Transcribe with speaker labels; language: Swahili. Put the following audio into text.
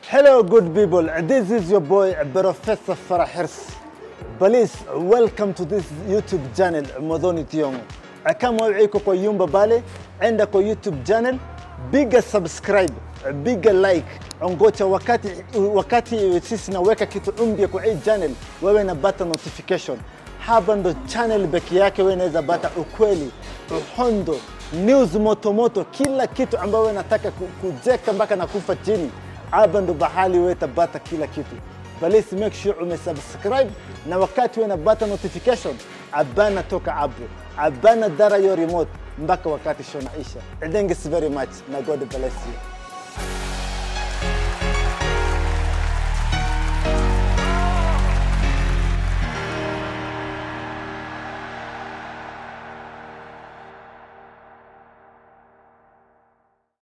Speaker 1: Hello, good people. This is your boy Professor Farah Hirs. Please welcome to this YouTube channel Modoni Tiongo. Kama uko kwa Yumba Bale, enda kwa YouTube channel, biga subscribe, biga like, ongocha wakati wakati sisi naweka kitu mpya kwa hii channel, wewe napata notification. Hapa ndo channel peke yake wewe unaweza pata ukweli, uhondo, news motomoto, kila kitu ambayo wewe nataka ku- kujeka mpaka na kufa chini. Hapa ndo bahali wewe tabata kila kitu. Please make sure umesubscribe na wakati wewe napata notification, abana toka hapo, abana dara your remote mpaka wakati show naisha. Thanks very much na God bless you.